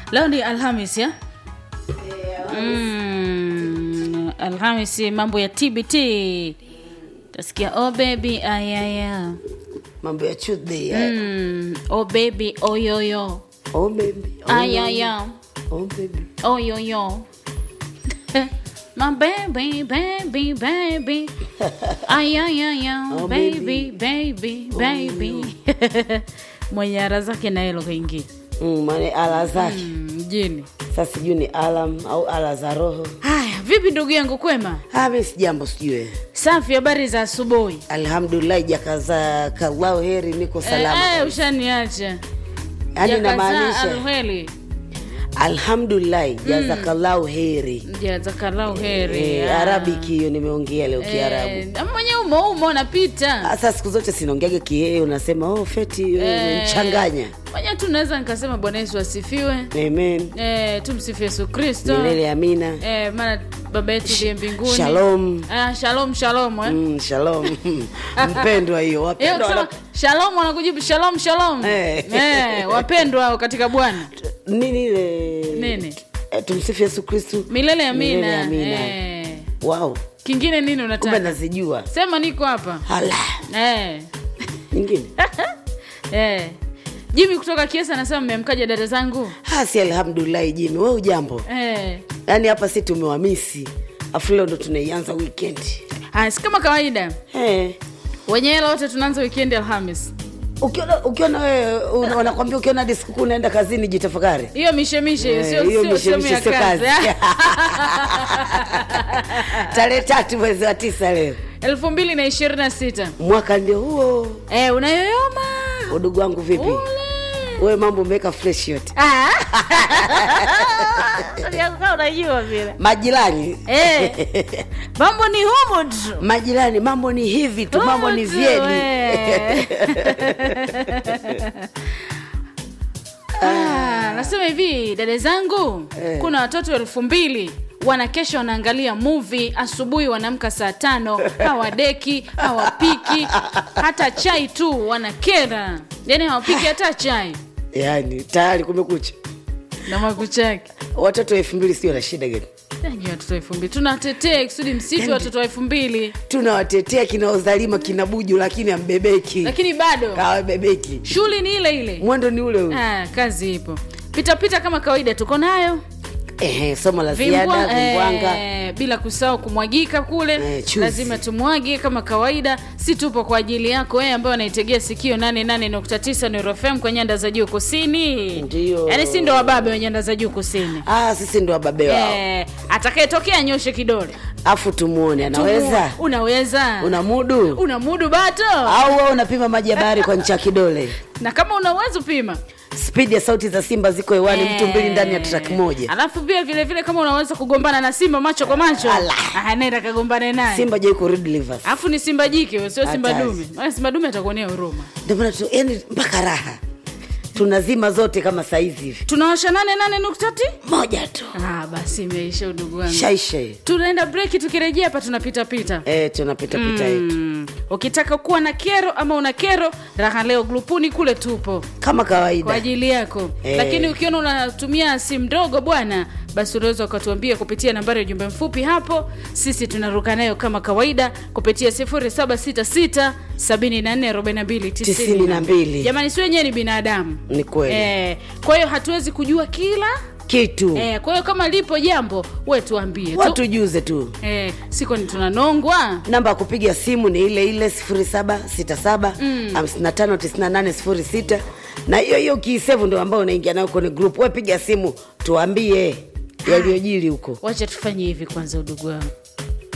leo ni alhamis ya mm, alhamis mambo ya tbt tasikia oh baby ayaya mambo ya chudhi mm, oh baby oyoyo oh baby oh, ayaya oh baby oyoyo My baby, baby, baby. Ayayaya, Oh, baby, baby, baby. Mwenye ara zake na hilo kaingia mm, mane ala zake Mm, mjini. sasa sijui ni alam au ala za roho Haya, vipi ndugu yangu kwema? Ah, mi sijambo sijue Safi, habari za asubuhi. alhamdulillah jakaza kallahu heri niko salama Eh, eh, kabisa. ushaniacha. yaani Jakaza namaanisha alheri. alhamdulillah jazakallahu heri Jazakallahu heri. Eh, Ah. arabiki hiyo nimeongea leo kiarabu Eh, mwenye umo umo napita. sasa siku zote sinaongeaga kihee unasema oh, feti Eh. mchanganya Mwenye tu naweza nikasema Bwana Yesu asifiwe. amen Eh, tumsifu Yesu Kristo. milele amina Eh, maana baba yetu ndiye mbinguni. shalom Ah, shalom shalom eh. mm, shalom mpendwa hiyo Eh, wapendwa ukisema wana- shalom wanakujibu shalom shalom. Eh. Eh, wapendwa hao katika Bwana. nini ile Nini? Eh, tumsifu yesu kristu Milele amina. Milele amina. Eh. wow Kingine nini kumbe unataka? nazijua Sema niko hapa. hala Eh. nyingine Eh. Jimmy kutoka Kiesa anasema mmemkaja dada zangu. hasi alhamdulillahi jimi we ujambo Eh. yaani hapa si tumewamisi afu leo ndo tunaianza wikendi Ah, si kama kawaida. hey. Wenye hela wote tunaanza weekend Alhamis. ukiona ukiona wewe una- wanakwambia ukiona hadi sikukuu unaenda kazini jitafakari Hiyo mishemishe hiyo Eh, sio hiyo sio sehemu ya mishemishe sio kazi. kazi. tarehe tatu mwezi wa tisa leo elfu mbili na ishirini na sita mwaka ndio huo eh, unayoyoma udugu wangu vipi Ule. wewe mambo umeweka fresh yote Ah. Kaa unajua vile majirani Eh. mambo ni humu tu majirani mambo ni hivi tu mambo Humu ni tu, vyeli eh. Ah, nasema hivi dada zangu Eh. kuna watoto elfu mbili wanakesha wanaangalia movie asubuhi wanaamka saa tano hawadeki hawapiki hata chai tu wanakera yani hawapiki hata chai yaani tayari kumekucha na makuchake watoto elfu mbili sio na shida gani Yaani watoto elfu mbili tunatetea kusudi msifi Yaani- watoto elfu mbili tunawatetea kina uzalima kina buju lakini ambebeki lakini bado kawabebeki shughuli ni ile ile mwendo ni ule ule ah, kazi ipo pitapita kama kawaida tuko nayo Ehe, somo la Vimbwa- ziada vimbwanga eh, bila kusahau kumwagika kule Eh, chuzi. lazima tumwage kama kawaida si tupo kwa ajili yako wewe ambayo anaitegea sikio 88.9 Nuru FM kwa nyanda za juu kusini Ndio. yaani si ndo wababe wa nyanda za juu kusini ah, sisi ndo wababe wao eh, atakayetokea nyoshe kidole afu tumuone anaweza Tumu- unaweza una mudu una mudu bato au wewe unapima maji ya bahari kwa ncha ya kidole na kama una uwezo pima spidi ya sauti za simba ziko hewani mtu mbili ndani ya track moja alafu pia vile vile kama unaweza kugombana na simba macho kwa macho Ala. ah, nenda kagombane naye simba jai kurudi livers alafu ni simba jike huyo, sio simba Hatari. dume Maana simba dume atakuonea huruma ndio maana tu yani mpaka raha tunazima zote kama saizi hivi tunawasha nane nane nukta ti moja tu ah, basi imeisha udugu wangu shaisha hiyo tunaenda breki tukirejea hapa tunapita pita eh tunapita pita yetu Mm. ukitaka kuwa na kero ama una kero raha leo grupuni kule tupo kama kwa kawaida ajili yako Eh. lakini ukiona unatumia simu ndogo bwana basi unaweza ukatuambia kupitia nambari ya ujumbe mfupi hapo sisi tunaruka nayo kama kawaida kupitia 0766 7442 92. jamani si wenyewe ni binadamu ni kweli eh, kwa hiyo hatuwezi kujua kila kitu eh, kwa hiyo kama lipo jambo we tuambie tu watujuze tu eh, siko ni tunanongwa namba ya kupiga simu ni ile ile 0767 559806 na hiyo hiyo kiisevu ndo ambao unaingia nayo kwenye group we piga simu tuambie yaliyojiri huko wacha tufanye hivi kwanza udugu wangu